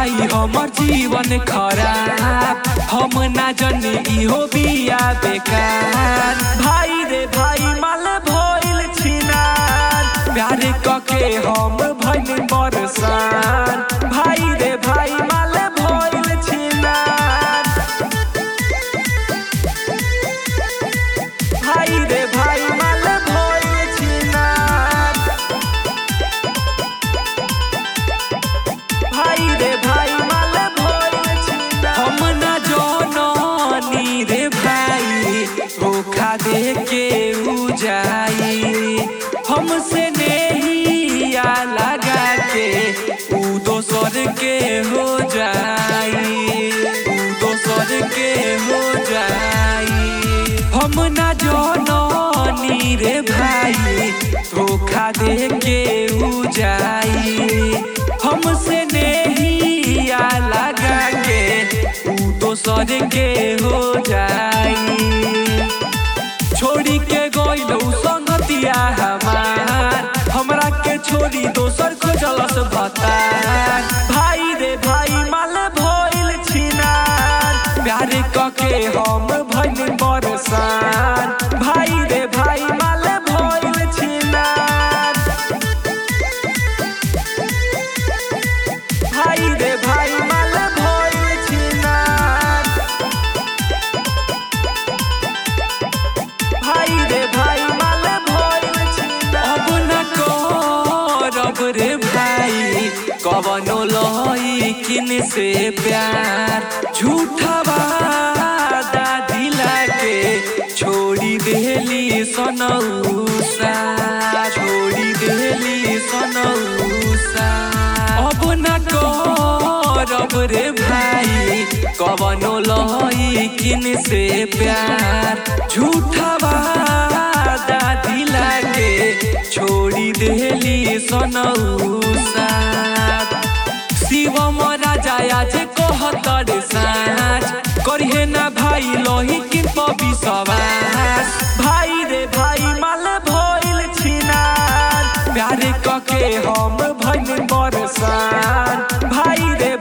भाई हमर जीवन खराब हम ना जनी इहो बिया बेकार भाई रे भाई माल भइल छिनार प्यार कके हम भइल बरसान भाई रे भाई माल भइल छिनार भाई रे भाई माल भइल छिनार भाई रे भाई माल भइल छिनार हम ना जननी रे भाई धोखा दे के उ जाई हमसे नहिया लगा के उ दोसर के हो जाई उ दोसर के हो जाई हम ना जननी रे भाई धोखा दे के उ जाई हमसे नहिया लगा के उ दोसर के हो जाई छोड़ी के गइलौ संगतिया हमार हमरा के छोड़ी दोसर खोजलस भतार भाई रे भाई माल भइल छिनार प्यार कके हम भइल बरसान भाई रे भाई माल भइल छिनार भाई रे भाई माल भइल छिनार भाई रे भाई माल भइल छिनार अब न करब रे भाई कवनो लइकिन से प्यार झूठा वादा दिला के छोड़ी देली सनौसा छोड़ी देली सनौसा अब न करब रे भाई कवनो लइकिन से प्यार झूठा वादा दिला के छोड़ी देली सनौसा शिवम राजा आज कहतर साँझ करिहे ना भाई लही किन विश्वास भाई रे भाई माल भइल छिनार प्यार कके हम भइल बरसान भाई रे